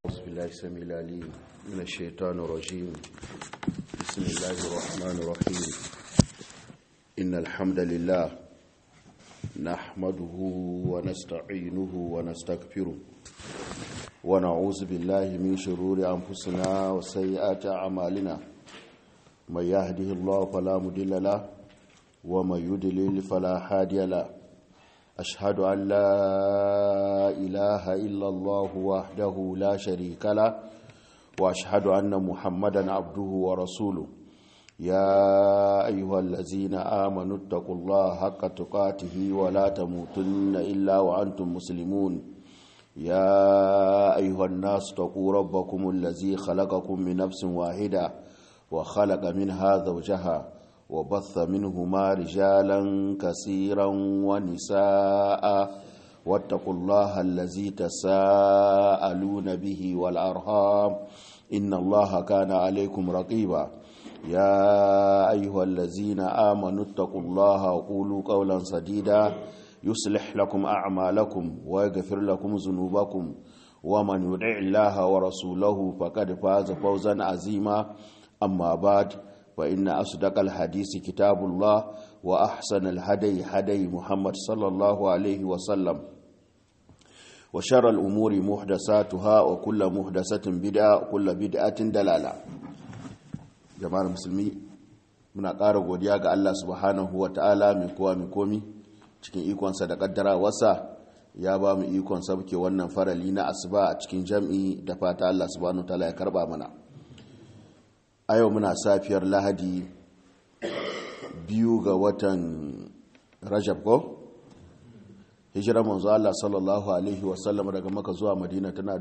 أعوذ بالله السميع العليم من الشيطان الرجيم بسم الله الرحمن الرحيم إن الحمد لله نحمده ونستعينه ونستغفره ونعوذ بالله من شرور أنفسنا وسيئات أعمالنا من يهده الله فلا مضل له ومن يضلل فلا هادي له أشهد أن لا إله إلا الله وحده لا شريك له وأشهد أن محمدا عبده ورسوله يا أيها الذين آمنوا اتقوا الله حق تقاته ولا تموتن إلا وأنتم مسلمون يا أيها الناس اتقوا ربكم الذي خلقكم من نفس واحدة وخلق منها زوجها وبث منهما رجالا كثيرا ونساء واتقوا الله الذي تساءلون به والأرhام إن الله كان عليكم رقيبا يا أيها الذين آمنوا اتقوا الله وقولوا قولا سديدا يصلح لكم أعمالكم ويغفر لكم ذنوبكم ومن يدع الله ورسوله فقد فاز فوزا عظيما أما بعد فإن أصدق الحديث كتاب الله وأحسن الهدي هدي محمد صلى الله عليه وسلم وشر الأمور محدثاتها وكل محدثة بدعة وكل بدعة دلالة جماعة المسلمين muna ƙara godiya ga Allah subhanahu wa ta'ala mai kowa mai komi cikin ikonsa da ƙaddara wasa ya ba mu ikon sabke wannan farali na asuba a cikin jam'i da fata Allah subhanahu wa ta'ala ya karba mana a yau muna safiyar lahadi biyu ga watan rajab ko hijirar manzo Allah sallallahu alaihi wasallam daga maka zuwa madina tana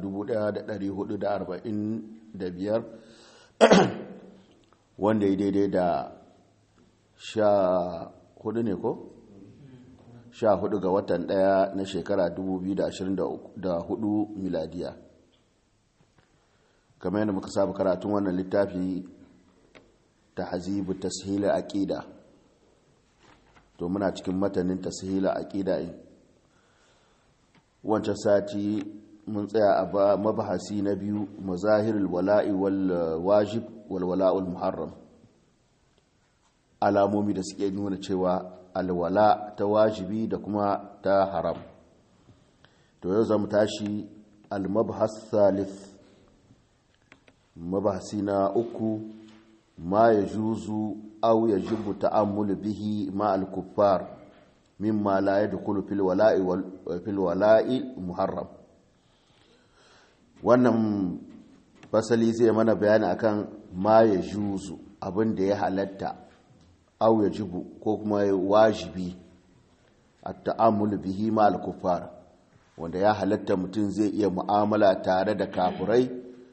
1445 wanda ya daidai da sha hudu ne ko? sha hudu ga watan daya na shekara 2024 miladiya kamar yadda muka saba karatun wannan littafi ta hazibu tashila aqida to muna cikin matanin tashila aqida in wancan sati mun tsaya a mabahasi na biyu mazahirul wala'i wal wajib wal wala'ul muharram alamomi da suke nuna cewa alwala ta wajibi da kuma ta haram to yau zamu tashi al-mabhas thalith mabahasi na uku ma ya juzu au ya jibu ta'ammulu bihi ma al-kuffar mimma la yadkhulu fil wala'i wal fil wala'i muharram wannan fasali zai mana bayani akan ma ya juzu abin da ya halatta au ya jibu ko kuma wajibi at-ta'ammulu bihi ma al-kuffar wanda ya halatta mutum zai iya mu'amala tare da kafirai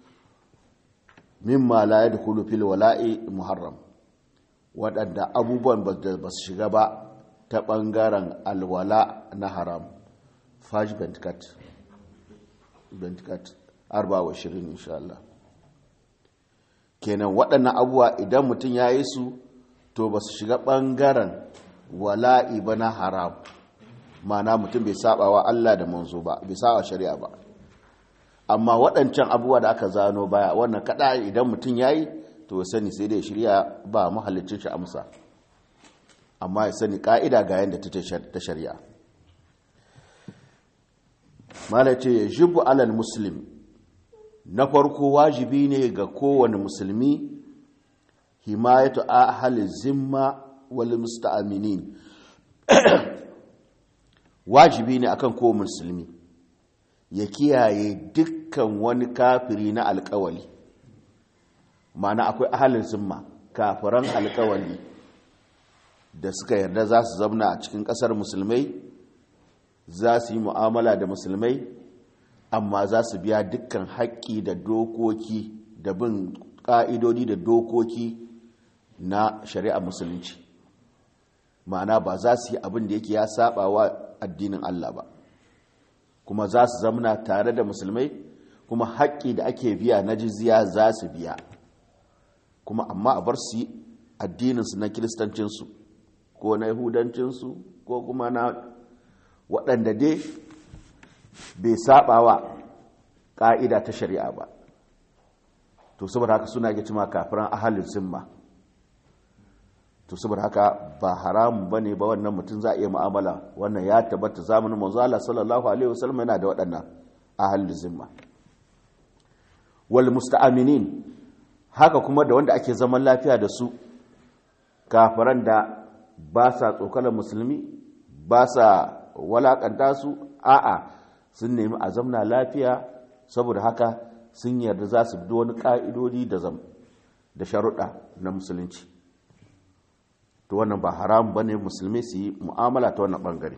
mimma la yadkhulu fil wala'i muharram waɗanda abubuwan ba su shiga ba ta ɓangaren alwala na haram faj bentkat bentkat arba wa shirin insha Allah kenan waɗannan abubuwa idan mutum ya yi su to ba su shiga ɓangaren wala'i ba na haram mana mutum bai saba wa Allah da manzo ba bai saba shari'a ba amma waɗancan abubuwa da aka zano baya wannan kada idan mutum ya yi to ya sani sai dai shirya ba mahallicin shi amsa amma ya sani ka'ida ga yadda ta shari'a malace ya jibu alal muslim na farko wajibi ne ga kowane musulmi himayatu ahli zimma wal musta'aminin wajibi ne akan kowane musulmi ya kiyaye dukkan wani kafiri na alkawali mana akwai ahalin zimma kafiran alkawali da suka yarda za su zamna a cikin kasar musulmai za su yi mu'amala da musulmai amma za su biya dukkan haƙƙi da dokoki da bin ƙa'idodi da dokoki na shari'a musulunci ma'ana ba za su yi abin da yake ya saba wa addinin Allah ba kuma za su zamna tare da musulmai kuma haƙƙi da ake biya na jizya za su biya kuma amma a bar su addininsu na kiristancinsu ko na yahudancinsu ko kuma na waɗanda dai bai saɓawa ƙa'ida ta shari'a ba to saboda haka suna ga cima kafiran ahalin zimma to saboda haka ba haramun ba ne ba wannan mutum za a iya mu'amala wannan ya tabbata zamanin manzo Allah sallallahu alaihi wasallam yana da waɗannan ahalin zimma wal musta'aminin haka kuma da wanda ake zaman lafiya da su kafiran da ba sa tsokalar musulmi ba sa walakanta su a'a sun nemi a zamna lafiya saboda haka sun yarda za su bi wani ka'idodi da zam da sharuɗa na musulunci to wannan ba haram ba ne musulmi su yi mu'amala ta wannan ɓangare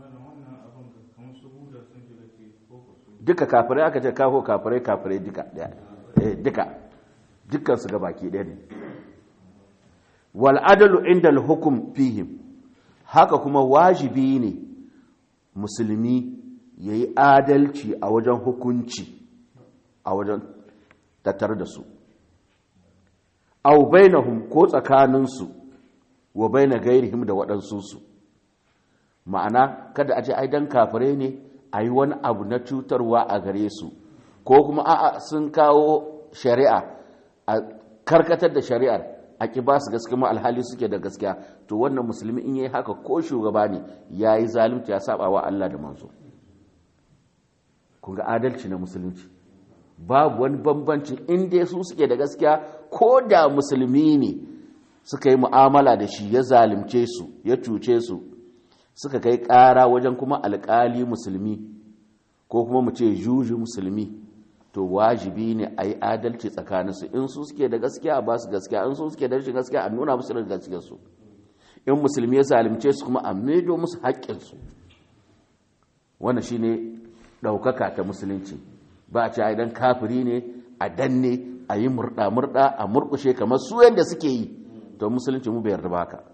duka kafirai aka ce kawo kafirai kafirai duka duka dukkan su baki ɗaya ne wal adalu inda hukum fihim haka kuma wajibi ne musulmi ya yi adalci a wajen hukunci a wajen tattare da su au bainahum ko tsakaninsu wa baina gairihim da waɗansu ma'ana kada a ce ai dan kafire ne a yi wani abu na cutarwa a gare su ko kuma a'a sun kawo shari'a a karkatar da shari'ar a ƙi ba su gaske ma alhali suke da gaskiya to wannan musulmi in yi haka ko shugaba ne ya yi zalunci ya saba wa Allah da manzo kun ga adalci na musulunci babu wani bambanci inda su suke da gaskiya ko da musulmi ne suka yi mu'amala da shi ya zalunce su ya cuce su suka kai ƙara wajen kuma alƙali musulmi ko kuma mu ce juji musulmi to wajibi ne a yi adalci tsakaninsu in su suke da gaskiya ba su gaskiya in su suke da rashin gaskiya a nuna musu da gaskiyarsu in musulmi ya zalimce su kuma a maido musu haƙƙinsu wannan shine ɗaukaka ta musulunci ba a ce a idan kafiri ne a danne a yi murɗa-murɗa a murƙushe kamar su yadda suke yi to musulunci mu bai yarda ba haka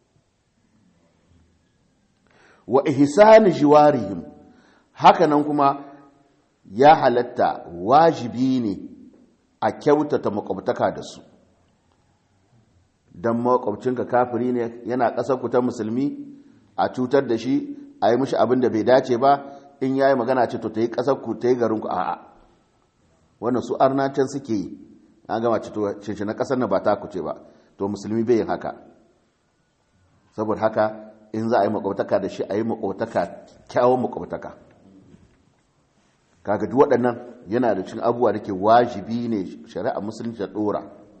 wa ihsani jiwarihim haka nan kuma ya halatta wajibi ne a kyautata makwabtaka da su don makwabcinka kafiri ne yana ƙasar ku ta musulmi a cutar da shi a yi mishi abin da bai dace ba in ya yi magana ce to ta yi ƙasar ku ta yi garin ku a'a wannan su arnacin suke yi an gama ce to shi na ƙasar na ba ta ku ce ba to musulmi bai yin haka saboda haka in za a yi makwabtaka da shi a yi makwabtaka kyawun makwabtaka kaga duk waɗannan yana da cin abubuwa da ke wajibi ne shari'a musulunci da ɗora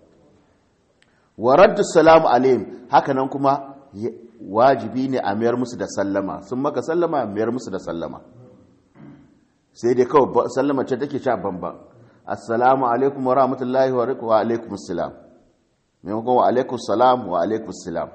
wa raddu salamu alayhim haka nan kuma wajibi ne a mayar musu da sallama sun maka sallama a mayar musu da sallama sai dai kawai sallama ce take sha bamban assalamu alaikum wa rahmatullahi wa alaikum assalam maimakon wa alaikum salam wa alaikum assalam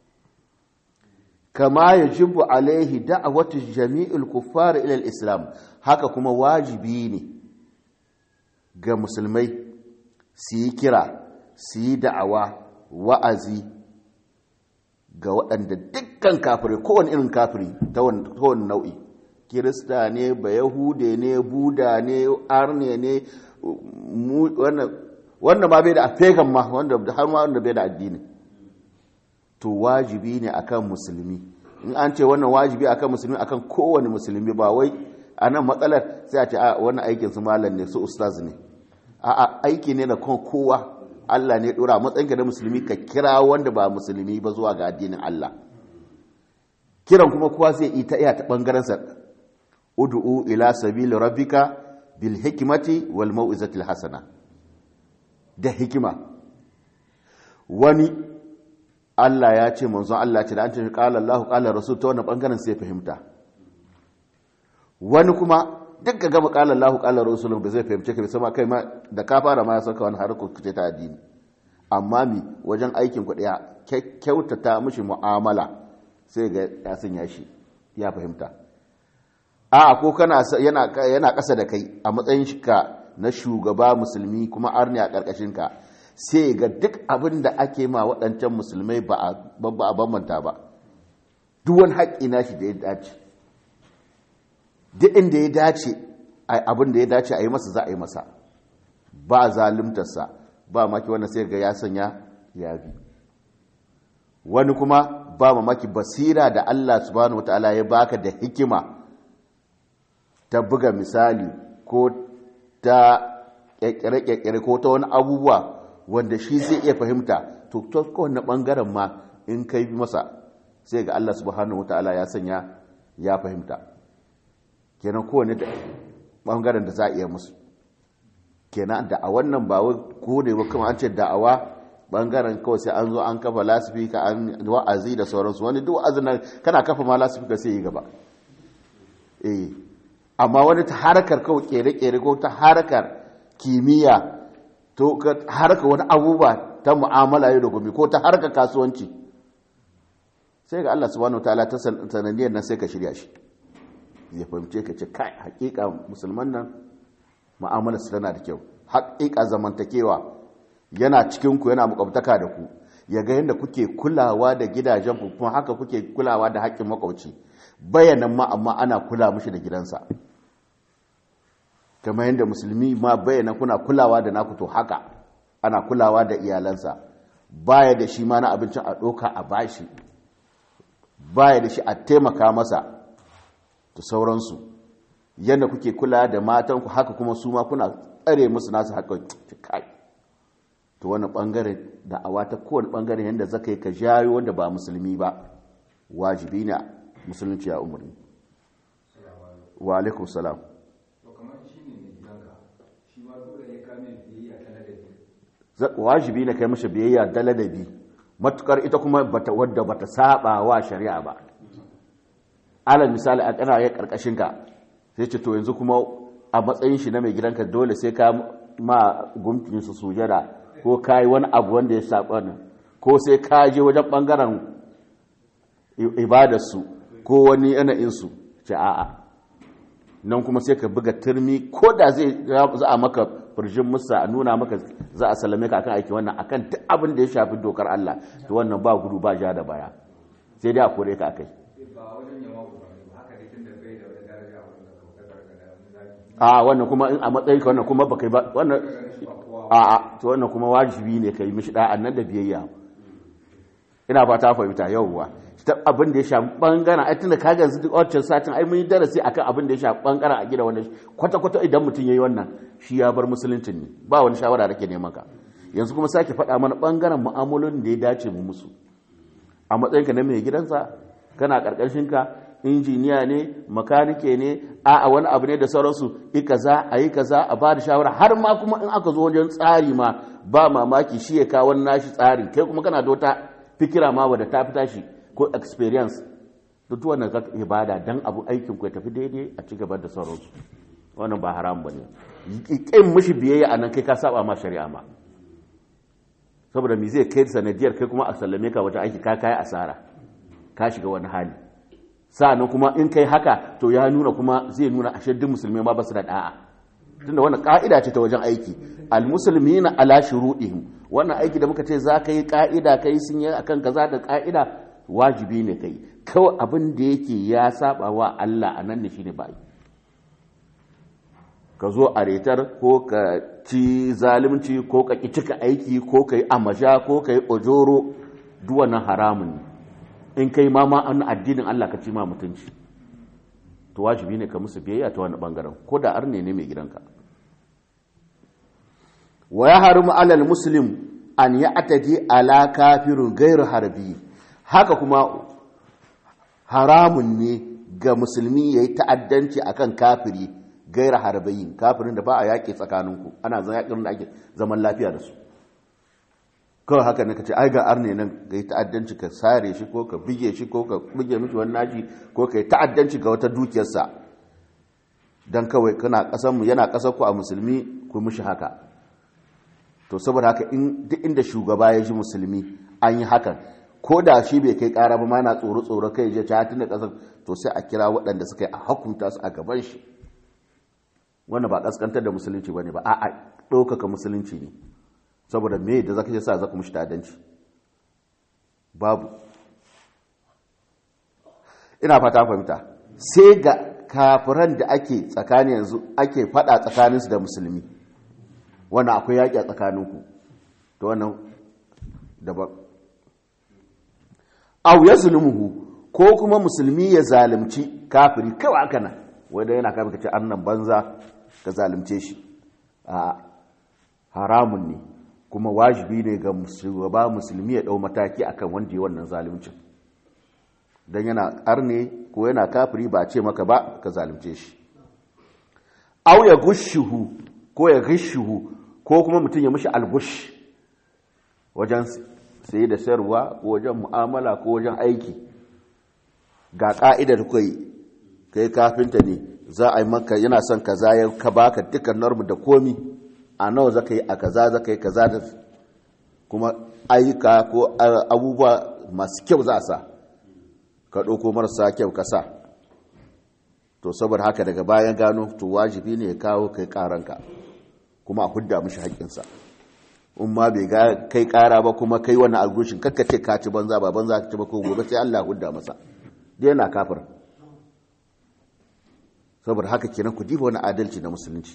kama ya jibu alaihi da'awatu jami'ul kuffar ila islam haka kuma wajibi ne ga musulmai su yi kira su yi da'awa wa'azi ga waɗanda dukkan kafirai kowane irin kafiri ta wani nau'i kirista ne ba yahude ne buda ne arne ne wanda ma bai da afegan ma wanda har ma wanda bai da addini to wajibi ne akan musulmi in an ce wannan wajibi akan musulmi akan kowane musulmi ba wai a nan matsalar sai a ce a wannan aikin su malam ne su ustaz ne a aiki ne na kan kowa Allah ne dora matsayinka da musulmi ka kira wanda ba musulmi ba zuwa ga addinin Allah kiran kuma kowa zai yi ta iya ta bangaren sa ud'u ila sabili rabbika bil hikmati wal mau'izati hasana da hikima wani Allah ya ce manzon Allah ce da an ce qala Allahu qala rasul ta wannan bangaren sai fahimta wani kuma duk ga gama qala Allahu qala rasul ba zai fahimce ka sama kai ma da ka fara ma ya saka wani harkar kuce ta addini amma mi wajen aikin ku daya kyautata mishi mu'amala sai ga ya sanya shi ya fahimta a ko kana yana yana kasa da kai a matsayin shi ka na shugaba musulmi kuma arni a karkashin ka sai ga duk abin da ake ma waɗancan musulmai ba a bambanta ba duk wani haƙƙi na shi da ya dace duk inda ya dace abin da ya dace a yi masa za a yi masa ba zalimtarsa ba maki wannan sai ga ya sanya ya bi wani kuma ba mamaki basira da Allah subhanahu wataala ya baka da hikima ta buga misali ko ta ƙirƙire-ƙirƙire ko ta wani abubuwa wanda shi zai iya fahimta to ta kowane ɓangaren ma in kai masa sai ga Allah subhanahu wata'ala ya sanya ya fahimta kenan kowane ɓangaren da za a iya musu kenan da a wannan ba ko ne ba kuma an ce da'awa bangaren kawai sai an zo an kafa lasifika an wa'azi da sauransu wani duk wa'azin nan kana kafa ma lasifika sai yi gaba eh amma wani ta harkar kawai kere-kere ko ta harkar kimiyya to harkar wani abubuwa ta mu'amala yau da gobe ko ta harkar kasuwanci sai ga Allah subhanahu wataala ta sanadiyar nan sai ka shirya shi ya fahimce ka ce kai hakika musulman nan mu'amalar su tana da kyau hakika zamantakewa yana cikinku yana makwabtaka da ku ya ga yadda kuke kulawa da gidajen ku kuma haka kuke kulawa da haƙƙin makwabci bayanan ma amma ana kula mishi da gidansa kamar yadda musulmi ma bayanan kuna kulawa da naku to haka ana kulawa da iyalansa baya da shi ma na abincin a ɗoka a bashi baya da shi a taimaka masa da sauransu yadda kuke kula da matanku haka kuma su ma kuna tsare musu nasu haƙƙin kai to wani bangare da awa ta kowane bangare yadda zaka yi ka jayo wanda ba musulmi ba wajibi ne musulunci ya umarni wa alaikum salam wajibi ne kai mashi biyayya da ladabi matukar ita kuma bata wadda bata saba wa shari'a ba alal misali a kana ya karkashin ka sai ce to yanzu kuma a matsayin shi na mai gidanka dole sai ka ma gumkin su sujada ko ka yi wani abu wanda ya saɓa nan ko sai ka je wajen ɓangaren ibadarsu ko wani yanayinsu ce a'a nan kuma sai ka buga turmi ko da zai za a maka firjin musa a nuna maka za a salame ka akan aiki wannan akan duk abin da ya shafi dokar Allah to wannan ba gudu ba ja da baya sai dai a kore ka akai a wannan kuma in a matsayin ka wannan kuma baka ba wannan a'a to wannan kuma wajibi ne kai mishi da'an nan da biyayya ina fata fahimta yawwa ta abin da ya shafi bangaren ai tunda kaga yanzu duk wancan satin ai mun yi darasi akan abin da ya shafi bangaren a gida wanda kwata kwata idan mutum yayi wannan shi ya bar musuluncin ne ba wani shawara da ke neman ka yanzu kuma sake faɗa mana bangaren mu'amalolin da ya dace mu musu a matsayin ka na mai gidansa kana karkashin ka injiniya ne makanike ne a wani abu ne da sauransu yi kaza a yi kaza a ba da shawara har ma kuma in aka zo wajen tsari ma ba mamaki shi ya kawo nashi tsarin kai kuma kana da wata fikira ma wadda ta fita shi ko experience duk wannan zaka ibada dan abu aikin ku ya tafi daidai a ci gaba da sauransu wannan ba haram bane kin mishi biyayya anan kai ka saba ma shari'a ma saboda me zai kai sanadiyar kai kuma a sallame ka wajen aiki ka kai asara ka shiga wani hali sa'annan kuma in kai haka to ya nuna kuma zai nuna ashe duk musulmai ma ba su da da'a tunda wannan ka'ida ce ta wajen aiki almuslimina ala shuruɗihim wannan aiki da muka ce za ka yi ka'ida kai sun yi akan kaza da ka'ida wajibi ne kai kawai abin da yake ya saba wa Allah a nan ne shine ba ka zo a retar ko ka ci zalunci ko ka ki cika aiki ko ka yi amasha ko ka yi ojoro duk wannan haramun ne in kai ma ma an addinin Allah ka ci ma mutunci to wajibi ne ka musu biyayya ta wani bangaren ko da arne ne mai gidanka wa ya harimu alal muslim an ya atadi ala kafirun gairu harbi haka kuma haramun ne ga musulmi ya yi ta'addanci akan kafiri gairu harbayin kafirin da ba a yaƙi tsakaninku ana zan yaƙin da ake zaman lafiya da su kawai haka ne ka ce ai ga arne nan ga yi ta'addanci ka sare shi ko ka bige shi ko ka bige mishi wani naji ko ka yi ta'addanci ga wata dukiyarsa don kawai kana ƙasarmu yana ƙasar ku a musulmi ku mishi haka to saboda haka in duk inda shugaba ya ji musulmi an yi hakan ko da shi bai kai ƙara ba ma yana tsoro tsoro kai je ta tunda ƙasar to sai a kira waɗanda suka yi a hukunta su a gaban shi wannan ba ƙasƙantar da musulunci ba ne ba a'a ɗaukaka musulunci ne saboda me da zaka je sa zaka mushi tadanci babu ina fata fahimta sai ga kafiran da ake tsakani yanzu ake fada tsakaninsu da musulmi wannan akwai yaƙi a tsakaninku to wannan daban au ya zulmuhu ko kuma musulmi ya zalunci kafiri kawai aka nan wanda yana kafin ka ce annan banza ka zalunce shi a haramun ne kuma wajibi ne ga shugaba musulmi ya dau mataki akan wanda ya wannan zaluncin dan yana arne ko yana kafiri ba a ce maka ba ka zalunce shi au ya gushuhu ko ya gishuhu ko kuma mutum ya mishi algush wajen sai da sayarwa ko wajen mu'amala ko wajen aiki ga ka'idar kai kai kafinta ne za a yi maka yana son kaza ya ka baka dukkan normu da komi a nawa zaka yi a kaza zaka yi kaza da kuma ayyuka ko abubuwa masu kyau za a sa ka ɗauko marasa kyau ka sa to saboda haka daga bayan gano to wajibi ne ya kawo kai karanka kuma a hudda mishi haƙƙinsa in ma bai kai ƙara ba kuma kai wani algushin kakka ce ka ci banza ba banza ka ci ba ko gobe sai Allah hudda masa dai yana kafir saboda haka kenan ku diba wani adalci na musulunci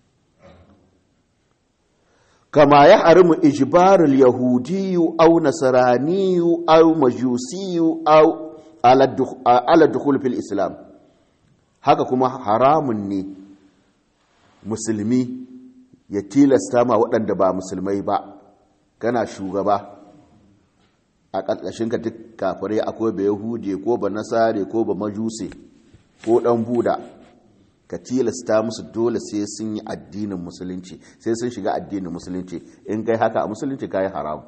kama ya harimu ijbarul yahudiyu aw nasraniyu aw majusiyu aw ala dukhul fil islam haka kuma haramun ne musulmi ya tilasta ma waɗanda ba musulmai ba kana shugaba a ƙarƙashinka duk kafirai akwai ba yahudi ko ba nasare ko ba majuse ko ɗan buda ka tilasta musu dole sai sun yi addinin musulunci sai sun shiga addinin musulunci in kai haka a musulunci ka yi haram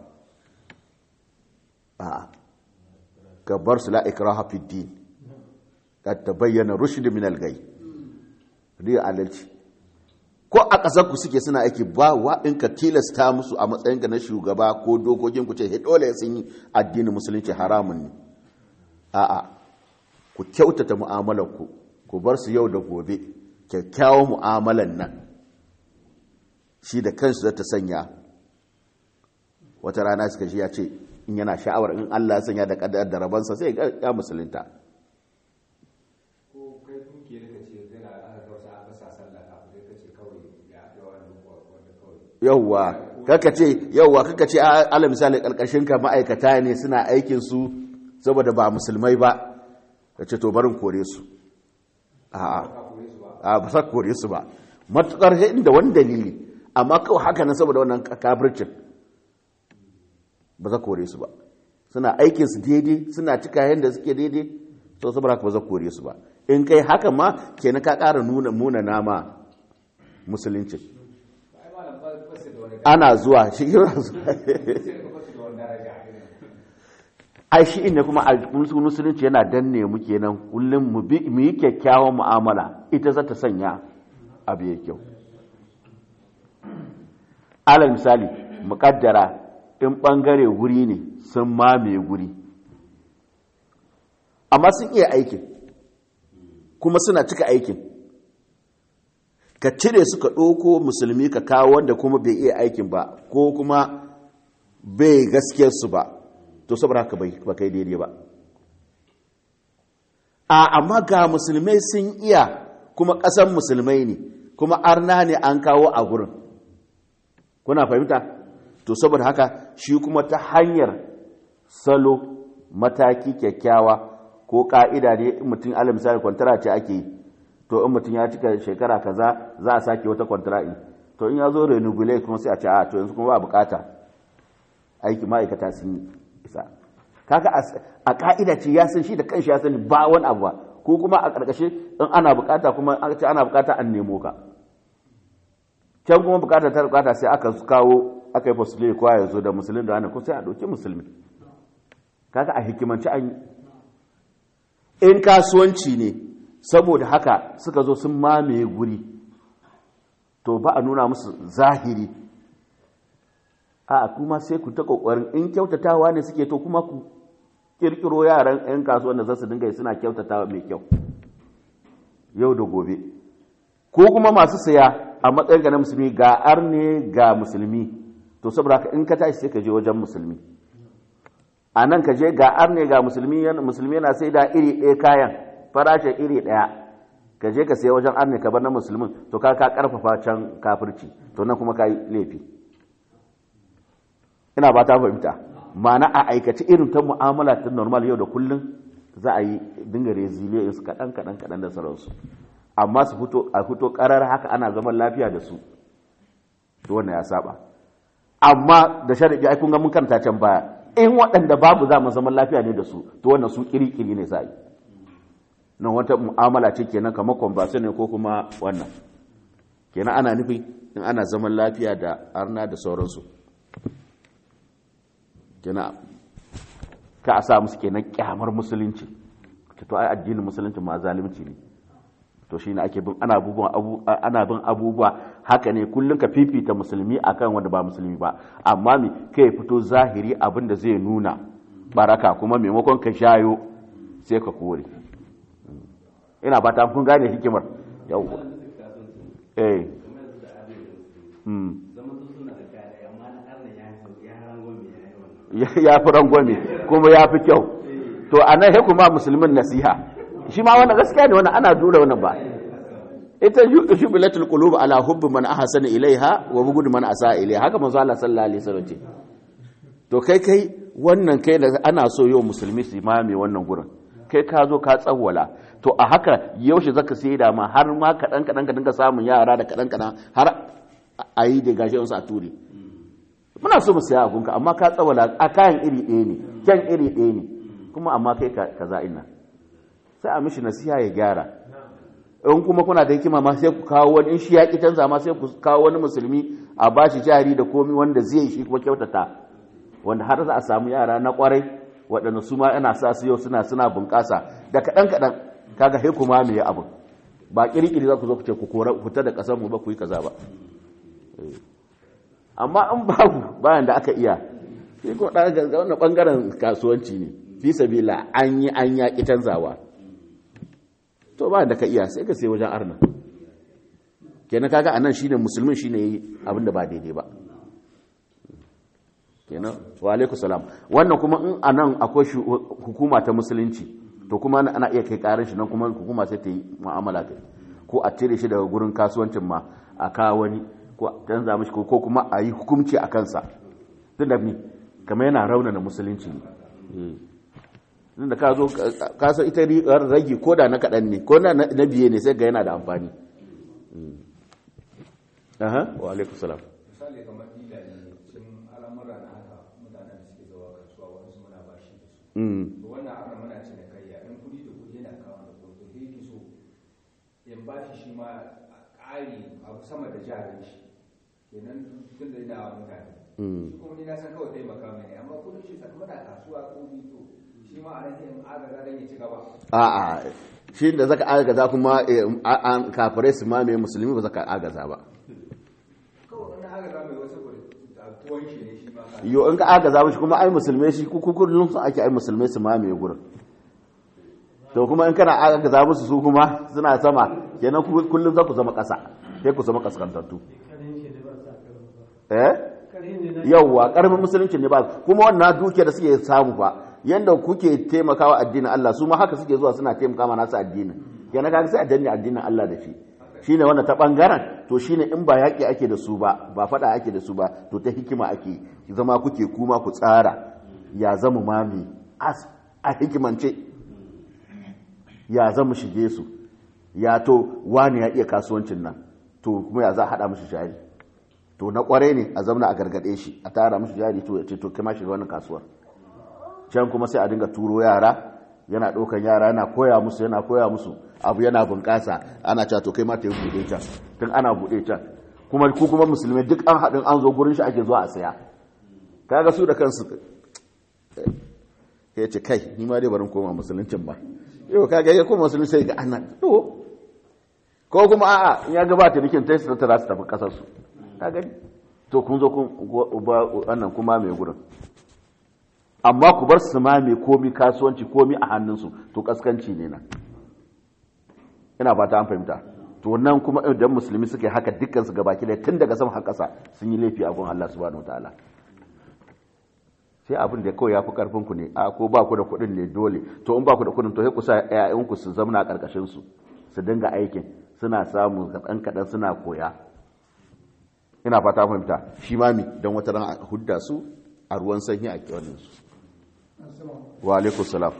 a ka bar su la'ikraha fi din ka ta bayyana rushd min al-gai riya adalci ko a ƙasar ku suke suna aiki ba wa in ka tilasta musu a matsayin ka na shugaba ko dokokin ku ce he dole sun yi addinin musulunci haramun ne a'a ku kyautata mu'amalar ku ku bar su yau da gobe kyakkyawan mu'amalan nan shi da kansu zata sanya wata rana suka shi ya ce in yana sha'awar in Allah ya sanya da kadar da rabansa sai ya musulunta yauwa kaka ce yauwa kaka ce ala misali karkashin ka ma'aikata ne suna aikin su saboda ba musulmai ba ka ce to barin kore su a ba sa kore su ba matukar inda wani dalili amma kawai haka nan saboda wannan kafircin ba za kore su ba suna aikin su daidai suna cika yadda suke daidai to saboda haka ba za kore su ba in kai haka ma kenan ka ƙara nuna muna nama musulunci ana zuwa shi ai shi inda kuma a musulunci yana danne mu kenan kullum mu yi kyakkyawan mu'amala ita za ta sanya abu ya kyau alal misali muƙaddara in ɓangare guri ne sun mamaye guri amma sun iya aikin kuma suna cika aikin ka cire su ka ɗauko musulmi ka kawo wanda kuma bai iya aikin ba ko kuma bai gaskiyarsu ba to saboda haka ba kai daidai ba a amma ga musulmai sun iya kuma ƙasan musulmai ne kuma arna ne an kawo a gurin kuna fahimta to saboda haka shi kuma ta hanyar salo mataki kyakkyawa ko ka'ida ne mutum ala misali kwantara ce ake yi to in mutum ya cika shekara kaza za a sake wata kwantara'i to in ya zo renubule kuma sai a ce a to yanzu kuma ba bukata aiki ma'aikata sun yi isa kaga a ka'ida ce ya san shi da kanshi ya sani ba wani abu ba ko kuma a karkashe in ana bukata kuma an ce ana bukata an nemo ka can kuma bukata ta bukata sai aka kawo aka yi fasile kowa ya zo da musulun da ko sai a ɗauki musulmi kaga a hikimanci an yi in kasuwanci ne saboda haka suka zo sun mamaye guri to ba a nuna musu zahiri a kuma sai ku ta kokarin in kyautatawa ne suke to kuma ku kirkiro yaran 'yan kasuwan da za su dinga suna kyautatawa mai kyau yau da gobe ko kuma masu saya a matsayin ga na musulmi ga arne ga musulmi to saboda haka in ka tashi sai ka je wajen musulmi a nan ka je ga arne ga musulmi musulmi yana sai da iri ɗaya kayan farashin iri ɗaya ka je ka saya wajen arne ka bar na musulmin to ka ka karfafa can kafirci to nan kuma ka yi laifi ina ba ta fahimta ma'ana a aikace irin ta mu'amala ta normal yau da kullum za a yi dinga resilience kaɗan kaɗan kaɗan da sauransu amma su fito a fito ƙarar haka ana zaman lafiya da su to wannan ya saba amma da sharadi ai kun ga mun karanta can baya in waɗanda babu za mu zaman lafiya ne da su to wannan su kiri-kiri ne sai nan wata mu'amala ce kenan kamar conversation ne ko kuma wannan kenan ana nufi in ana zaman lafiya da arna da sauransu kenan ka a sa musu kenan kyamar musulunci to ai addinin musulunci ma zalunci ne to shine ake bin ana abubuwa ana bin abubuwa haka ne kullun ka fifita musulmi akan wanda ba musulmi ba amma me kai fito zahiri abin da zai nuna baraka kuma maimakon ka shayo sai ka kore ina ba ta kun gane hikimar yawwa eh ya fi rangwame kuma ya fi kyau to a nan sai kuma musulmin nasiha shi ma wannan gaskiya ne wannan ana dura wannan ba ita jubilatul qulub ala hubbi man ahsana ilaiha wa bughd man asa ilaiha haka manzo Allah sallallahu alaihi wasallam ce to kai kai wannan kai da ana so yau musulmi su mame wannan gurin kai ka zo ka tsawwala to a haka yaushe zaka sai da ma har ma kadan kadan ka dinga samun yara da kadan kadan har a yi da gashi su a ture muna so mu saya abunka amma ka tsawwala a kayan iri ɗaya ne kyan iri ɗaya ne kuma amma kai kaza ina sai a mishi nasiha ya gyara in kuma kuna da hikima ma sai ku kawo wani in shi ya ki canza ma sai ku kawo wani musulmi a bashi jari da komi wanda zai shi kuma kyautata wanda har za a samu yara na kwarai waɗanda su ma ana sa su yau suna suna bunƙasa da kaɗan kaɗan kaga sai kuma me ya abu ba kirkiri za ku zo ku ce ku kora ku ta da ƙasar mu ba ku yi kaza ba amma an babu bayan da aka iya sai ko ɗan wannan ɓangaren kasuwanci ne fi sabila an yi an yaƙi canzawa to ba da ka iya sai ka sai wajen arna kenan kaga anan shine musulmin shine yi abin da ba daidai ba kenan wa alaikum salam wannan kuma in anan akwai hukuma ta musulunci to kuma ana iya kai karin shi nan kuma hukuma sai ta yi mu'amala kai ko a cire shi daga gurin kasuwancin ma a kawo wani ko a canza mishi ko kuma a yi hukunci a kansa tun da ni kamar yana raunana musulunci ne inda ka zo ka san ita ragi ko da na kaɗan ne ko na biye ne sai ga yana da amfani aha wa alaikum salam misali kamar ila ne cikin al'amura na haka mutanen da suke zuwa kasuwa wani su muna ba shi da su to wannan aka muna ce da kayya in kuɗi da kuɗi yana kawo da kuɗi to sai ki so in ba shi shi ma ƙari abu sama da jarin shi kenan tun da yana wa mutane shi kuma ni na san kawai taimaka mai ne amma kuɗin shi muna kasuwa ko ni to shi ma a nan sai in agaza dan ya ci gaba a'a shi da zaka agaza kuma an kafirai su mamaye musulmi ba zaka agaza ba kawai wani agaza mai wasu tuwon shi ne shi ma ka yo in ka agaza mishi kuma ai musulmai shi kukurin su ake ai musulmai su mamaye gurin to kuma in kana agaza musu su kuma suna sama kenan kullum za ku zama ƙasa sai ku zama kaskantattu eh yawwa karfin musulunci ne ba kuma wannan duke da suke samu fa yanda kuke taimakawa addinin Allah su ma haka suke zuwa suna taimaka ma nasu addinin kenan kaga sai a danne addinin Allah da shi shine wannan ta bangaren to shine in ba yaki ake da su ba ba fada ake da su ba to ta hikima ake zama kuke kuma ku tsara ya zama mami as a hikimance ya zama shige su ya to wani ya iya kasuwancin nan to kuma ya za a hada mushi jari to na kware ne a zamna a gargade shi a tara mushi jari to ya ce to kai shiga wannan kasuwar can kuma sai a dinga turo yara yana ɗaukan yara yana koya musu yana koya musu abu yana bunƙasa ana cewa to kai ma ta yi buɗe can tun ana buɗe can kuma ku kuma musulmai duk an haɗin an zo gurin shi ake zuwa a saya kaga su da kansu ya ce kai ni ma dai barin koma musuluncin ba yau kaga ya koma musulunci sai ga ana to ko kuma a'a in ya gabata rikin ta su ta su tafi kasar su ka gani to kun zo kun wannan kuma mai gurin amma ku bar su ma mai komi kasuwanci komi a hannunsu to kaskanci ne nan ina ba ta an fahimta to nan kuma idan musulmi suka yi haka dukkan su gabaki da tun daga sama har ƙasa sun yi laifi a gun Allah subhanahu wataala sai abin da kawai ya fi karfin ku ne a ko ba ku da kuɗin ne dole to in ba ku da kuɗin to sai ku sa ƴaƴan ku su zamna a ƙarƙashin su su dinga aikin suna samu kaɗan kaɗan suna koya ina fata fahimta shi ma mi don wata ran a hudda su a ruwan sanyi a kyawanin su wa alaikun salam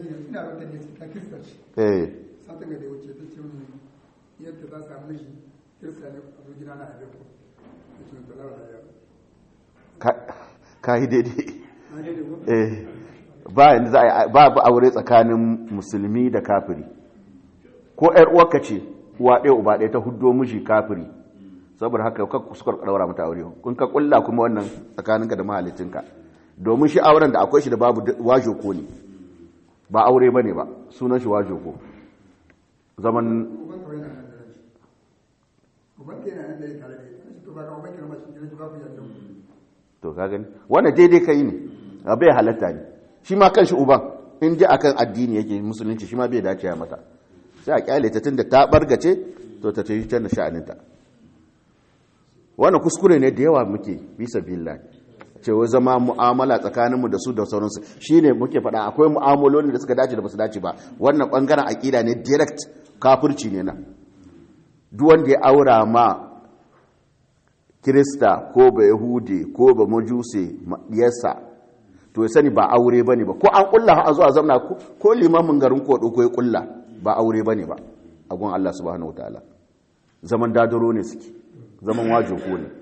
eh satin da wuce ta ce mun yadda za samu miji kirista ne a zo gida na a ku ya ce to lawa ya ka yi daidai na daidai ko eh ba yanda za a yi ba ba aure tsakanin musulmi da kafiri ko ƴar uwarka ce uwa ɗaya uba ɗaya ta huddo miji kafiri saboda haka ka kuskar ɗaura mata aure kun ka kulla kuma wannan tsakaninka da mahalicinka domin shi auren da akwai shi da babu wajo ko ne ba aure ba ne ba sunan shi wajo ko zaman uban kawai na nan da ranci uban ke na nan da ya tare da ita shi to ba ka uban ke na mashi gidan ba ku yanzu to ka gani wannan daidai kai ne a bai halatta ne shi ma kanshi uban in ji akan addini yake musulunci shi ma bai dace ya mata sai a kyale ta tunda ta bargace to ta tafi can da sha'aninta wannan kuskure ne da yawa muke bisa billahi cewa zama mu'amala tsakaninmu da su da sauransu shine muke faɗa akwai mu'amaloli da suka dace da basu dace ba wannan bangaren aƙida ne direct kafirci ne nan duk wanda ya aura ma kirista ko ba yahudi ko ba majuse diyarsa to ya sani ba aure bane ba ko an kulla a zuwa zamna ko limamin garin ko ko ya kulla ba aure bane ba a gun Allah subhanahu wataala zaman dadaro ne suke zaman wajo ko ne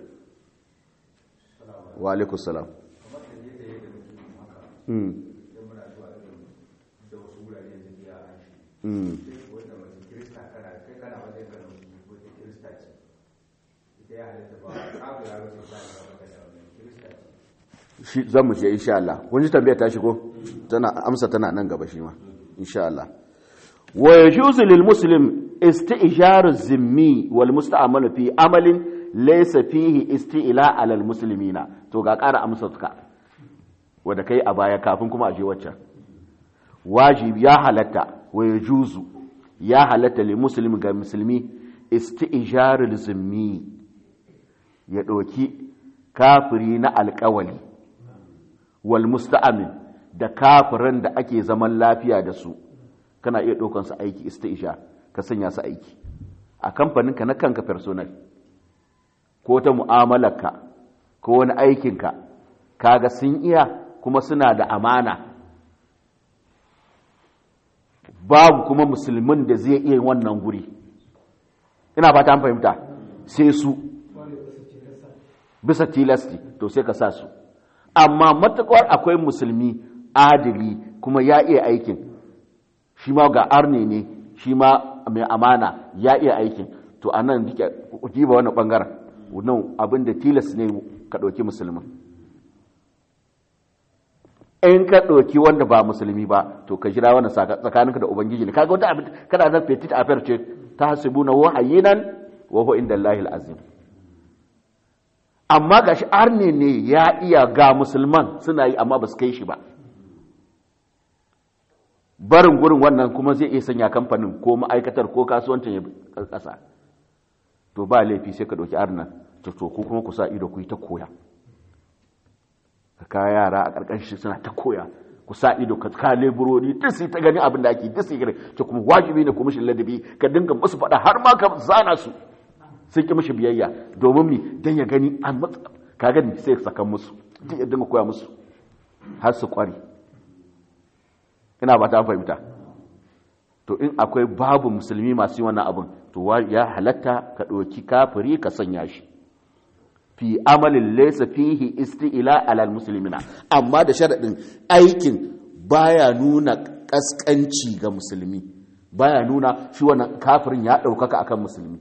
wa alaikum salam kamar da yadda yadda muke yin haka mm idan muna zuwa irin da wasu wurare da biya an shi mm sai wanda mace kirista kana kai kana wajen ka na musulmi wata kirista ce ita ya halatta ba abu ya wuce ta da maka da wannan kirista ce shi zan mu je insha Allah kun ji tambayar ta shigo tana amsa tana nan gaba shi ma insha Allah wa yajuzu lil muslim isti'jaru zimmi wal musta'mal fi amalin laysa fihi isti'la ala al muslimina to ga ƙara amsa ka wanda kai a baya kafin kuma a je waccan wajibi ya halatta wa yajuzu ya halatta lil muslim ga musulmi isti'jaru zimmi ya ɗauki kafiri na alƙawali wal musta'amin da kafirin da ake zaman lafiya da su kana iya ɗaukan su aiki isti'isha ka sanya su aiki a kamfaninka na kanka personal ko ta mu'amalarka ko wani aikinka kaga sun iya kuma suna da amana babu kuma musulmin da zai iya wannan guri ina fata an fahimta sai su bisa tilasti to sai ka sa su amma matuƙar akwai musulmi adili kuma ya iya aikin shi ma ga arne ne shi ma mai amana ya iya aikin to a nan jiba wani ɓangaren nan abin da tilas ne ka ɗauki musulmin in ka ɗauki wanda ba musulmi ba to ka jira wannan tsakaninka da ubangiji ne kaga wata abin kana zan petit affair ce ta hasibu na wahayinan wa huwa inda Allahil azim amma ga shi arne ne ya iya ga musulman suna yi amma ba su kai shi ba barin gurin wannan kuma zai iya sanya kamfanin ko ma'aikatar ko kasuwancin ya ƙasa to ba laifi sai ka ɗauki arnan to to ko kuma ku sa ido ku yi ta koya ka ka yara a ƙarƙashin suna ta koya ku sa ido ka ka leburori duk sai ta gani abin da ake duk sai gani to kuma wajibi ne ku mishi ladabi ka dinga musu faɗa har ma ka zana su sun ki mishi biyayya domin mi dan ya gani an matsa ka gani sai ya saka musu duk ya dinga koya musu har su kware ina ba ta fahimta to in akwai babu musulmi masu yi wannan abin to ya halatta ka ɗauki kafiri ka sanya shi fi amalin laysa fihi isti'la alal muslimina amma da sharadin aikin baya nuna kaskanci ga musulmi baya nuna shi wannan kafirin ya ɗaukaka akan musulmi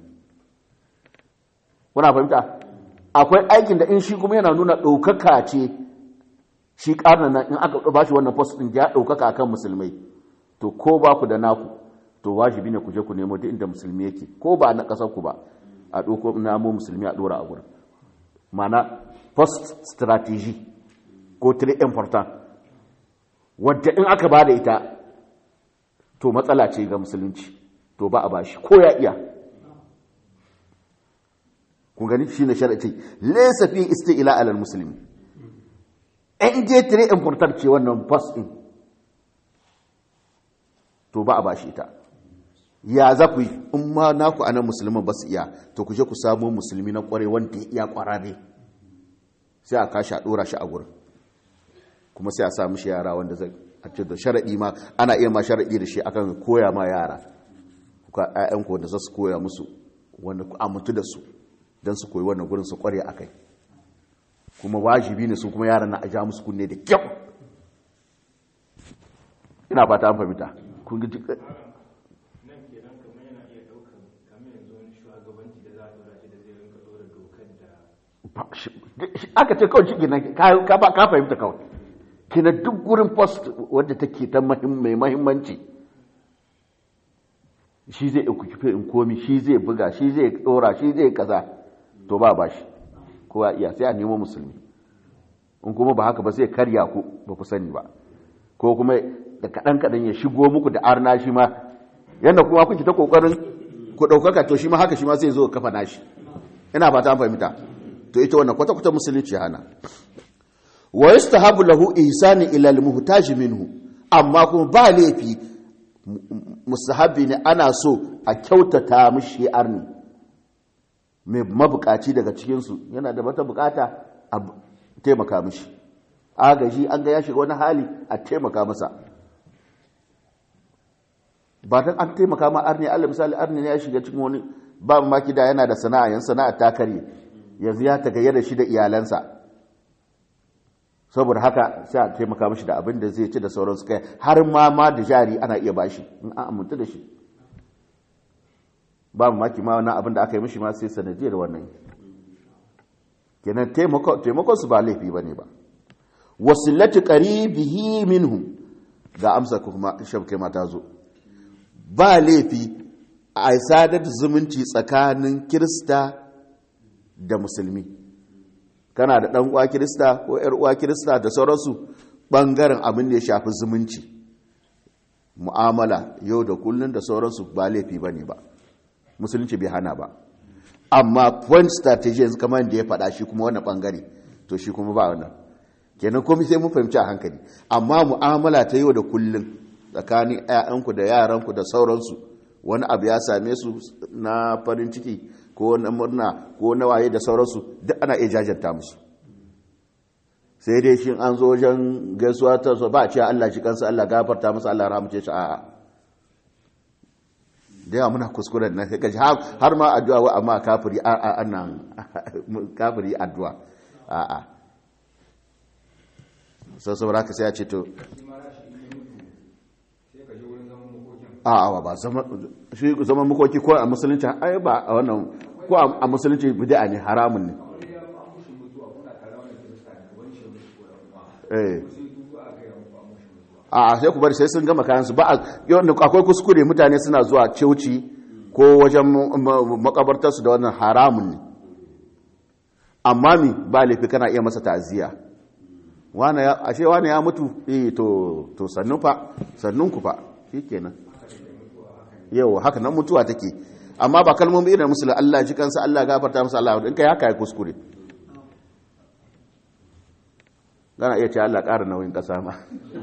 kuna fahimta akwai aikin da in shi kuma yana nuna ɗaukaka ce shi ƙarnan nan in aka ba shi wannan post ɗin ya ɗaukaka akan musulmai to ko ba ku da naku to wajibi ne ku je ku nemo duk inda musulmi yake ko ba na ƙasar ku ba a ɗauko namo musulmi a ɗora a gurin mana post strategy ko très important wadda in aka ba da ita to matsala ce ga musulunci to ba a bashi ko ya iya kun gani shi ne sharace laysa fi isti'la ala musulmi in je très important ce wannan post din to ba a bashi ita ya za ku yi in ma naku anan musulman ba su iya to ku je ku samu musulmi na kware wanda ya iya kwarare sai a kashi a dora shi a gurin kuma sai a sa mishi yara wanda zai a ce da sharaɗi ma ana iya ma sharaɗi da shi akan koya ma yara kuka ƴaƴanku wanda za su koya musu wanda ku amintu da su don su koyi wannan gurin su kware a kai kuma wajibi ne su kuma yaran na a ja musu kunne da kyau ina fata an fahimta kun ji nan kenan kamar yana iya daukan kamar yanzu wani shugabanci da za a dora shi da zai rinka dora dokar da aka ce kawai shi nan ka ba- ka fahimta kawai kina duk gurin post wadda take ta mahim- mai mahimmanci shi zai ikukife in komi shi zai buga shi zai dora shi zai kaza to ba ba shi kowa iya sai a nemo musulmi in kuma ba haka ba sai karya ku ba ku sani ba ko kuma da kaɗan kaɗan ya shigo muku da arna shi ma yadda kuma kuke ta ƙoƙarin ku ɗaukaka to shi ma haka shi ma sai zo kafa nashi ina ba ta fahimta to ita wannan kwata-kwata musulunci hana wa yastahabu lahu ihsani ila al-muhtaj minhu amma kuma ba laifi mustahabi ne ana so a kyautata mishi arni mai mabukaci daga cikin su yana da wata bukata a taimaka mishi agaji an ga ya shiga wani hali a taimaka masa ba dan an taimaka ma arni Allah misali arni ne ya shiga cikin wani ba maki da yana da sana'a yan sana'a ta karye yanzu ya tagayyar da shi da iyalansa saboda haka sai a taimaka mashi da abin da zai ci da sauransu kai har ma ma da jari ana iya bashi in an amintu da shi ba maki ma wannan abin da aka yi mishi ma sai sanadiyar wannan kenan taimakon su ba laifi bane ba wasilatu qaribihi minhum ga amsa kuma shabke mata zo ba laifi a sadar zumunci tsakanin kirista da musulmi kana da ɗan uwa kirista ko ‘yar uwa kirista da sauransu ɓangaren abin da ya shafi zumunci mu'amala yau da kullun da sauransu ba laifi ba ne ba musulunci bai hana ba amma point strategy yanzu kamar da ya faɗa shi kuma wani ɓangare to shi kuma ba wannan kenan komai sai mun fahimci a hankali amma mu'amala ta yau da kullun tsakanin 'ya'yanku da yaranku da sauransu wani abu ya same su na farin ciki ko na murna ko na waye da sauransu duk ana iya jajanta musu sai dai shi an zo wajen gaisuwa ta so ba a ce Allah shi kansa Allah gafarta musu Allah rahmace shi a'a da yawa muna kuskuren na sai kaji har ma addu'a wa amma kafiri a annan kafiri addu'a a'a sai saboda haka sai ya ce to a'a ba zama shi zaman makoki ko a musulunci ai ba a wannan ko a musulunci bid'a ne haramun ne eh a sai ku bari sai sun gama kayan su ba akwai kuskure mutane suna zuwa ceuci ko wajen makabartar su da wannan haramun ne amma mi ba laifi kana iya masa ta'aziyya wane ya ashe wane ya mutu eh to to sannu fa sannun ku fa shikenan yau haka nan mutuwa take amma ba kalmomi irin musulun Allah ji kansa Allah gafarta masa Allah in kai haka ya kuskure gana iya ce Allah ƙara nauyin ƙasa ma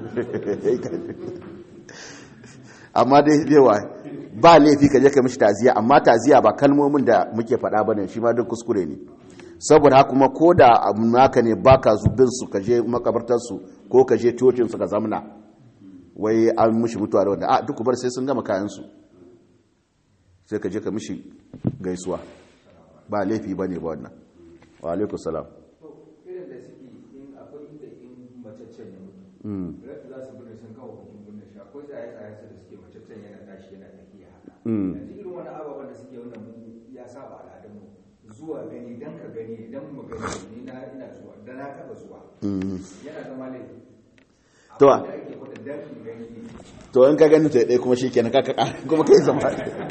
amma dai yawa ba laifi ka je ka mishi taziya amma taziya ba kalmomin da muke faɗa ba ne shi ma duk kuskure ne saboda haka kuma ko da abu naka ne ba ka zubin su ka je makabartarsu ko ka je cocin su ka zamna wai an mishi mutuwa da wanda a duk bar sai sun gama kayansu sai ka je ka mishi gaisuwa ba laifi ba ne ba wannan wa alaikun salam irin da suke in akwai inda in macaccen ya mutu rata za su birni sun kawo hukun birnin shi akwai tsaye tsaye su da suke macaccen yana tashi yana tafiya haka yanzu irin wani ababen da suke wannan mu ya saba al'adunmu zuwa gani dan ka gani dan mu gani ni na ina zuwa da na taba zuwa yana zama laifi To, abin da ake kwata dan in gani ne to in ka gani to ɗaya kuma shi kenan kaka kuma kai zama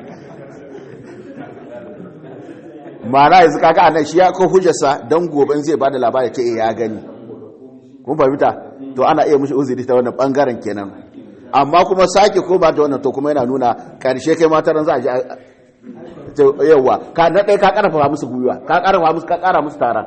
ma'ana yanzu kaka a nan shi ya ko hujjarsa don goben zai ba da labari ta ya gani kun fahimta to ana iya mushi uzuri ta wannan bangaren kenan amma kuma sake ko ba ta wannan to kuma yana nuna karshe kai mataran za a ji yawa ka na ɗaya ka ƙarfafa musu gwiwa ka ƙarfafa musu ka ƙara musu tara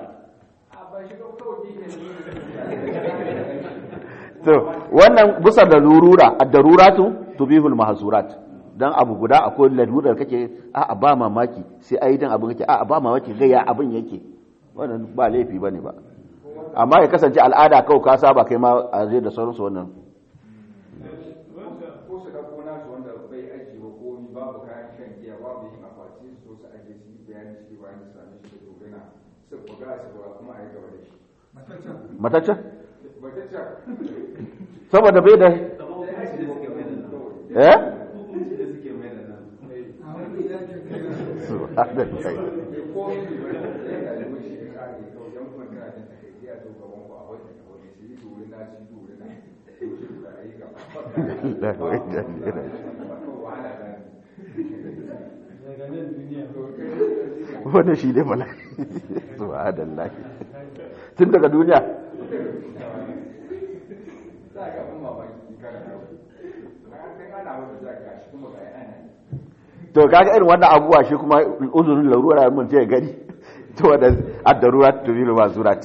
to wannan bisa da lurura ad-daruratu tubihul mahzurat dan abu guda akwai lalurar kake a ba mamaki sai ai dan abin kake a ba mamaki ga ya abin yake wannan ba laifi bane ba amma ya kasance al'ada kawai ka saba kai ma a zai da sauransu wannan ko su ɗauko nasu wanda bai ajiye wa komi babu kayan shan giya babu yin akwati su su ajiye su za a shiga kuma a yi gaba da shi mataccen mataccen bataccen saboda bai da eh a wani ya ke kai subhanallah ko shi ba ya da alimin shi ya kare kawai yan kuma kana jin takaici a to gaban ku a wajen da wani shi yi dole na shi dole na to shi da yi gaba wahala da wannan shi ne bala subhanallah tun daga duniya za a ga abin mamaki kana da na san ana wata za ka shi kuma ga ana to kaga irin wannan abubuwa shi kuma uzurin larura mun ce gani to wanda ad-darura tubilu masurat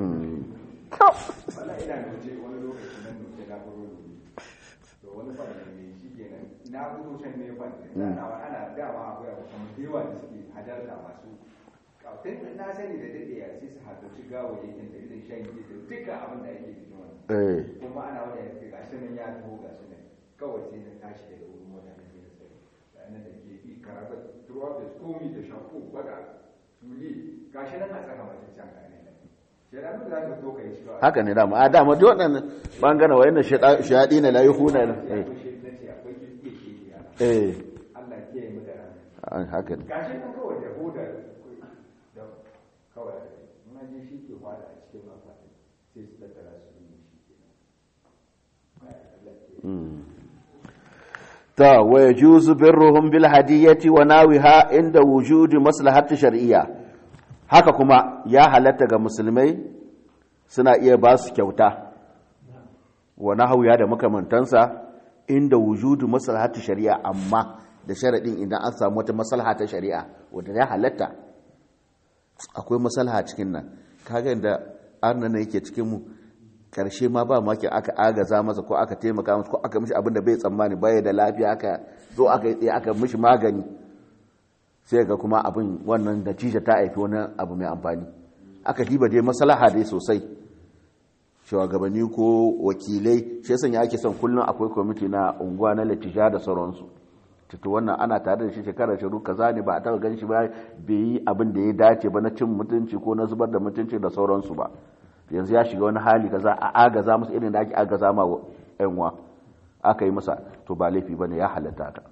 wala ina nuce wani lokaci nan nuce na furo to wani fara ne shi kenan na fito can ne fa ana ana dama akwai abu kamar da yawa da suke hadarta masu kafin na sani da dade ya sai su hadarci gawayyakin da irin shan giya da duka abin da ake cikin wannan eh kuma ana wani ya ce gashi nan ya taho gashi nan kawai sai na tashi daga wurin mota na je da sai ranar da ke bi karabar throughout the komi da shafu bada tuli gashi nan a tsaka mata can gane nan sai da za ka so ka yi shi ba haka ne dama a dama duk waɗannan bangaren wayan shaɗi na layi huna ne akwai shi na ce akwai kirkiye shi ya eh Allah ke yi mu da rana an haka ne gashi nan kawai da hodar da kawai muna je shi ke hwada a cikin akwatin sai su tattara su yi shi ke nan Allah ke ta wa yajuzu birruhum bil hadiyati wa nawiha inda wujudi maslahati shar'iyya haka kuma ya halatta ga musulmai suna iya ba su kyauta wa nahwiya da makamantansa inda wujudu maslahati shari'a amma da sharadin idan an samu wata maslaha ta shari'a wanda ya halatta akwai maslaha cikin nan kaga inda arna yake cikin mu karshe ma ba maki aka agaza masa ko aka taimaka masa ko aka mishi abin da bai tsammani baya da lafiya aka zo aka yi tsaye aka mishi magani sai ga kuma abin wannan natija ta haifi wani abu mai amfani aka diba dai maslaha dai sosai shugabanni ko wakilai shi yasa ake son kullum akwai kwamiti na unguwa na latija da sauransu tutu wannan ana tare da shi shekarar shiru kaza ne ba a taba gan shi ba bai yi abin da ya dace ba na cin mutunci ko na zubar da mutunci da sauransu ba yanzu ya shiga wani hali kaza a agaza musu irin da ake agaza ma yanwa aka yi masa to ba laifi bane ya halatta ta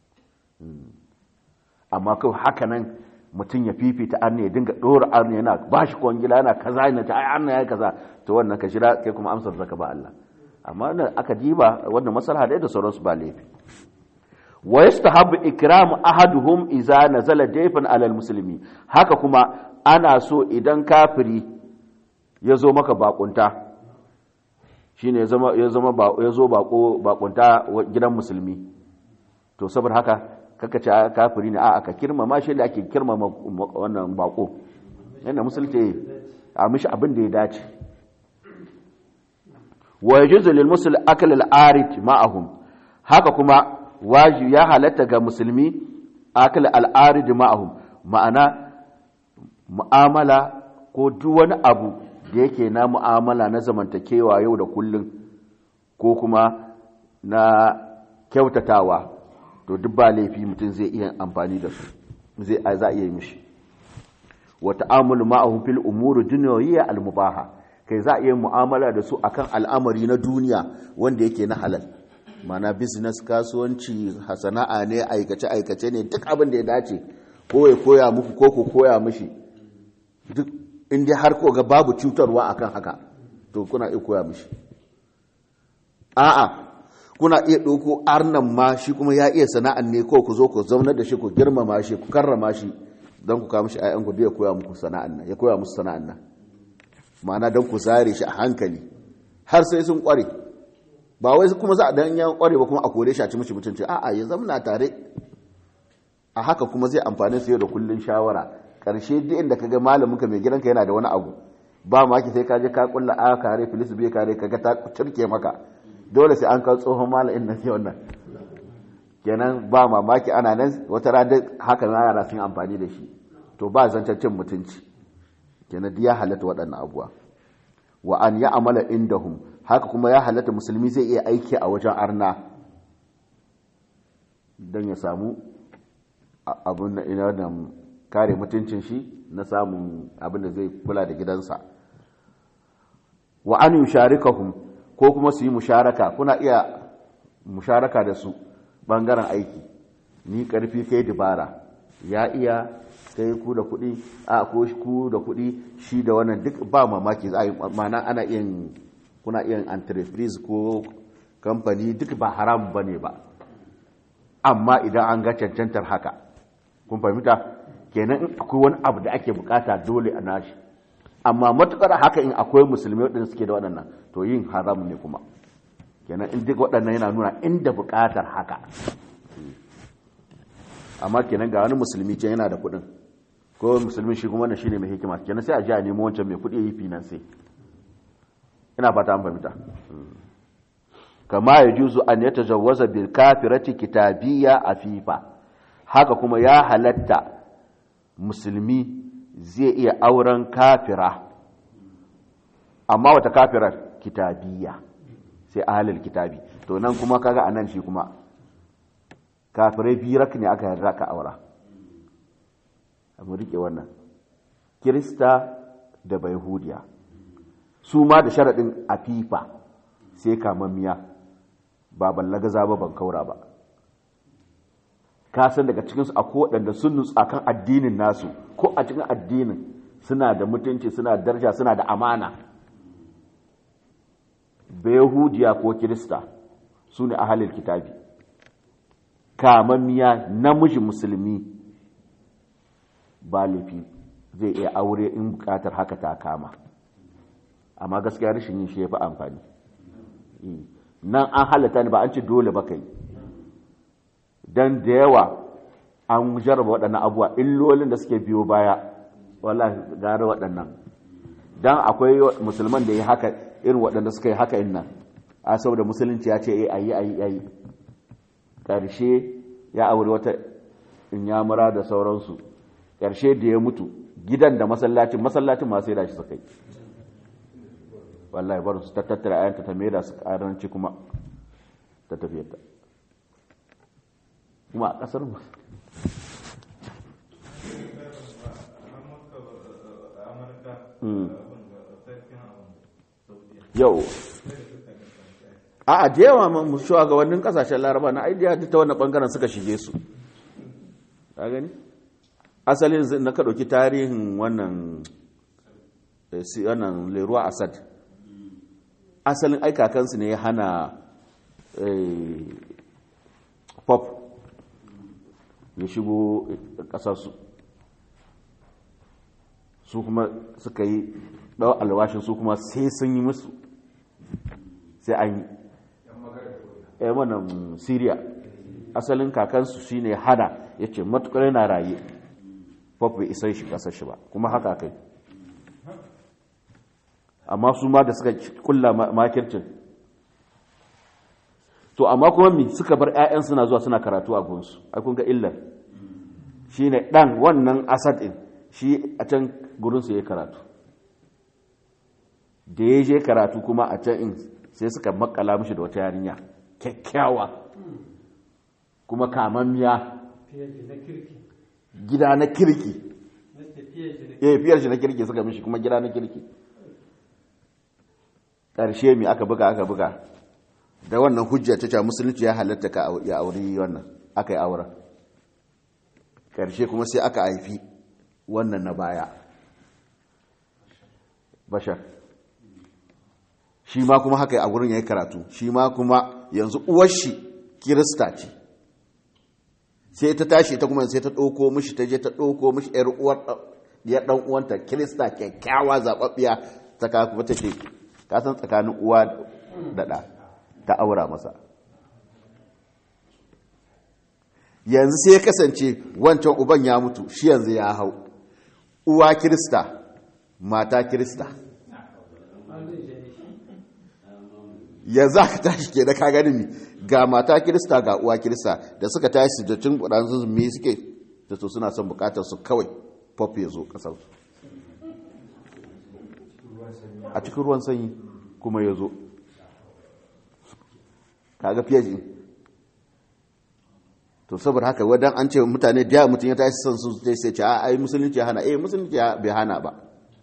amma kawai haka nan mutum ya fifita arni ya dinga ɗora arni yana ba shi kwangila yana kaza yana ta ai arni ya yi kaza to wannan ka shira kai kuma amsar zaka ba Allah amma wannan aka diba wannan maslaha da da sauransu ba laifi wa yastahabbu ikramu ahaduhum idza nazala dayfan alal muslimi haka kuma ana so idan kafiri ya zo maka bakunta shine ya zama ya zama ya zo bako bakunta gidan musulmi to saboda haka kaka ce kafiri ne a aka kirmama shi da ake kirmama wannan bako yana musulci a mishi abin da ya dace wa yajuzu lil muslim akal al arid ma'ahum haka kuma wajibi ya halatta ga musulmi akal al arid ma'ahum ma'ana mu'amala ko duk wani abu da yake na mu'amala na zamantakewa yau da kullun ko kuma na kyautatawa to duk ba laifi mutum zai iya amfani da su zai za iya mishi wa ta'amulu ma'ahum fil umuri dunyawiyya al mubaha kai za a iya mu'amala da su akan al'amari na duniya wanda yake na halal mana business kasuwanci sana'a ne aikace aikace ne duk abin da ya dace ko ya koya muku ko ku koya mishi duk inda har ko ga babu cutarwa akan haka to kuna iya koya mishi a'a kuna iya ɗauko arnan ma shi kuma ya iya sana'an ne ko ku zo ku zaunar da shi ku girmama shi ku karrama shi don ku kawo shi ayyan ku ya koya muku sana'an nan ya koya musu sana'an nan ma'ana don ku zare shi a hankali har sai sun kware ba wai kuma za a dan yan kware ba kuma a kore shi a ci mishi mutunci a'a ya zamna tare a haka kuma zai amfani su yau da kullun shawara karshe duk inda kaga malamin ka mai gidanka yana da wani abu ba ma ki sai ka je ka kulla a kare filis bai kare kaga ta turke maka dole sai an kawo tsohon malamin nan sai wannan kenan ba mamaki ana nan wata rana haka na yara sun amfani da shi to ba zancen cin mutunci kenan ya halatta waɗannan abuwa wa an ya amala indahum haka kuma ya halatta musulmi zai iya aiki a wajen arna don ya samu abin da ina da kare mutuncin shi na samun abin da zai kula da gidansa wa an yusharikahum ko kuma su yi musharaka kuna iya musharaka da su bangaren aiki ni karfi kai dabara ya iya kai ku da kuɗi a ko ku da kuɗi shi da wannan duk ba mamaki za a yi mana ana iya kuna iya entreprise ko kamfani duk ba haram ba ne ba amma idan an ga cancantar haka kun fahimta kenan in akwai wani abu da ake bukata dole a nashi amma matukar haka in akwai musulmi waɗanda suke da waɗannan to yin haram ne kuma kenan in duk waɗannan yana nuna inda bukatar haka amma kenan ga wani musulmi can yana da kuɗin ko musulmi shi kuma shi ne mai hikima kenan sai a ji a nemo wancan mai kuɗi yi finance ina fata an fahimta kama ya juzu an ya tajawwaza bil kafirati kitabiyya afifa haka kuma ya halatta musulmi zai iya auren kafira amma wata kafirar kitabiyya sai ahalil kitabi to nan kuma kaga anan shi kuma kafirai birak ne aka yarda ka aura mu rike wannan kirista da bayhudiya su ma da sharaɗin afifa sai kamammiya ba ballagaza ba ban kaura ba ka san daga cikinsu a waɗanda sun nutsu akan addinin nasu ko a cikin addinin suna da mutunci suna da daraja suna da amana yahudiya ko kirista su ne ahalil kitabi kamammiya namiji musulmi ba laifi zai iya aure in bukatar haka ta kama amma gaskiya rashin yin shi ya fi amfani nan an halatta ne ba an ce dole ba kai don da yawa an jarraba waɗannan abuwa illolin da suke biyo baya wala gara waɗannan don akwai musulman da ya haka irin waɗanda suka yi haka inna a saboda musulunci ya ce a yi a yi a yi ƙarshe ya aure wata inyamura da sauransu ƙarshe da ya mutu gidan da masallacin masallacin masu da shi suka yi wallahi barin su ta tattara ayanta ta maida su ƙaranci kuma ta tafiyarta kuma a ƙasar mu yau a da yawa mu shugabannin kasashen laraba na aidiya ta wannan bangaren suka shige su ka gani asalin na ka ɗauki tarihin wannan wannan leruwa asad asalin aikakansu ne ya hana pop ya shigo ƙasarsu su kuma suka yi ɗau alwashin su kuma sai sun yi musu sai an yi ya wannan syria asalin kakansu shine hada ya ce matukar yana raye pop bai isa shi kasar shi ba kuma haka kai amma su ma da suka kulla makircin to amma kuma mi suka bar 'ya'yan suna zuwa suna karatu a gunsu ai kun ga illar shine dan wannan asad din shi a can gurinsu ya karatu da ya je karatu kuma a can in sai suka makala mishi da wata yarinya kyakkyawa kuma kamammiya gida na kirki ya fiyar shi na kirki suka mishi kuma gida na kirki ƙarshe mi aka buga aka buga da wannan hujja ta ce musulunci ya halatta ka ya auri wannan aka yi auren ƙarshe kuma sai aka haifi wannan na baya bashar shi ma kuma haka a wurin ya yi karatu shi ma kuma yanzu uwar shi kirista ce sai ta tashi ta kuma sai ta ɗauko mishi ta je ta ɗauko mishi ‘yar uwar ya ɗan uwanta kirista kyakkyawa zaɓaɓɓiya ta kawo kuma ta ce kasan tsakanin uwa da ɗa ta aura masa yanzu sai ya kasance wancan uban ya mutu shi yanzu ya hau uwa kirista mata kirista yanzu aka tashi ke da ka gani mi ga mata kirista ga uwa kirista da suka tashi da cin kudansu me suke da su suna son bukatar su kawai pop ya zo kasar su a cikin ruwan sanyi kuma ya zo kaga fiye to to saboda haka wadan an ce mutane da mutum ya tashi son su sai sai ce a ai musulunci ya hana eh musulunci ya bai hana ba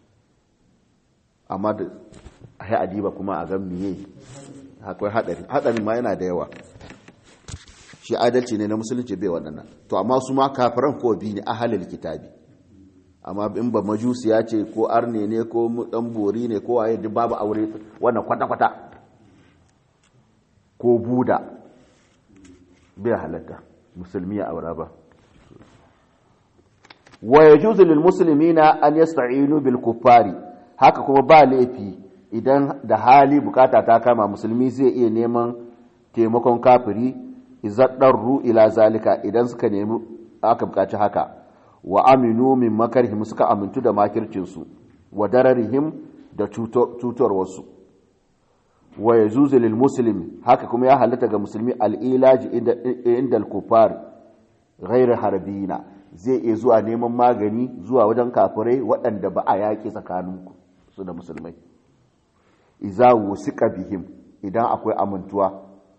amma da ai adiba kuma a ga miye akwai hadari hadarin ma yana da yawa shi adalci ne na musulunci bai waɗannan to amma su ma kafiran ko bi ne ahalil kitabi amma in ba majusiya ce ko arne ne ko dan bori ne ko waye duk babu aure wannan kwata-kwata ko buda bai halatta musulmi ya aura ba wa yajuzu lil muslimina an yasta'inu bil kuffari haka kuma ba laifi idan da hali bukata ta kama musulmi zai iya neman taimakon kafiri izaddarru ila zalika idan suka nemi aka bukaci haka wa aminu min makarhim suka amintu da makircinsu wa dararihim da cutarwarsu wa yajuzu lil muslim haka kuma ya halatta ga musulmi al-ilaji inda al-kufar ghairu harbina zai iya zuwa neman magani zuwa wajen kafirai waɗanda ba a yaƙi tsakaninku su da musulmai iza wusika bihim idan akwai amintuwa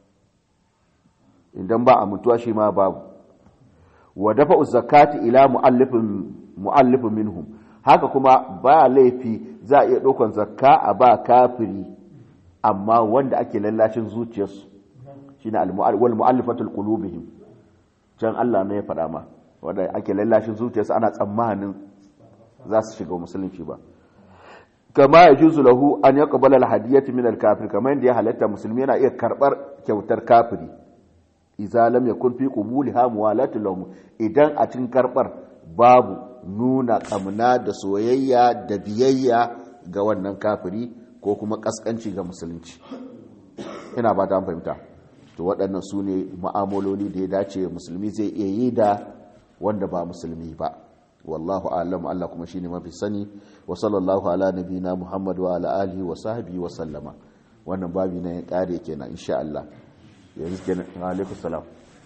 idan ba amintuwa shi ma babu wa dafa zakati ila mu'allifin mu'allifin minhum haka kuma ba laifi za a iya ɗaukan zakka a ba kafiri amma wanda ake lallashin zuciyarsu shine wal mu'allifatul qulubihim can Allah ne ya faɗa ma wanda ake lallashin zuciyarsu ana tsammanin za su shiga musulunci ba kama ya juzu lahu an yaqbala al-hadiyati min al-kafir kamar yadda ya halatta musulmi yana iya karbar kyautar kafiri idza lam yakun fi qubulha muwalatu lahum idan a cikin karbar babu nuna kamna da soyayya da biyayya ga wannan kafiri ko kuma kaskanci ga musulunci ina ba ta fahimta to waɗannan su ne ma'amaloli da ya dace musulmi zai iya yi da wanda ba musulmi ba wallahu a'lam Allah kuma shine mafi sani wa sallallahu ala nabina Muhammad wa ala alihi wa sahbihi wa sallama wannan babi na ya kare kenan insha Allah yanzu kenan alaikum salam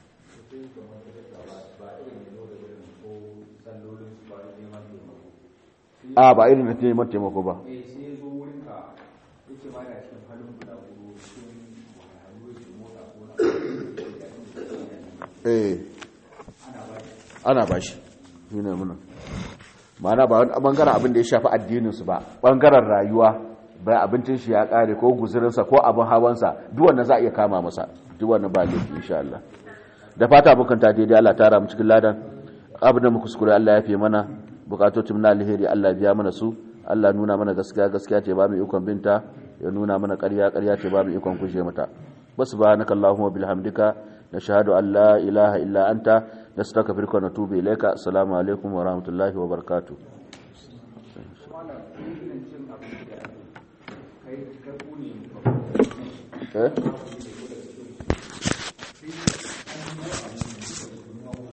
a ba irin na neman taimako ba eh sai ya zo wurin ka yace ba da cikin halin guda hudu cikin wahalhalu yake mota ko na eh ana ba shi shi ne muna ma'ana ba wani bangaren abin da ya shafi addininsu ba bangaren rayuwa bai abincin shi ya kare ko guzurinsa ko abin hawansa duk wannan za a iya kama masa duk wannan ba laifi insha Allah da fata abokan ta daidai Allah tara mu cikin ladan abin da mu kuskure Allah ya fi mana bukatocin na alheri Allah biya mana su Allah nuna mana gaskiya gaskiya ce ba mu ikon binta ya nuna mana ƙarya ƙarya ce ba mu ikon kushe mata subhanaka allahumma bihamdika nashhadu an la ilaha illa anta nastaghfiruka wa natubu ilayka assalamu alaikum wa rahmatullahi wa barakatuh wannan irin cin abinci da ake kai kai ku ne eh ba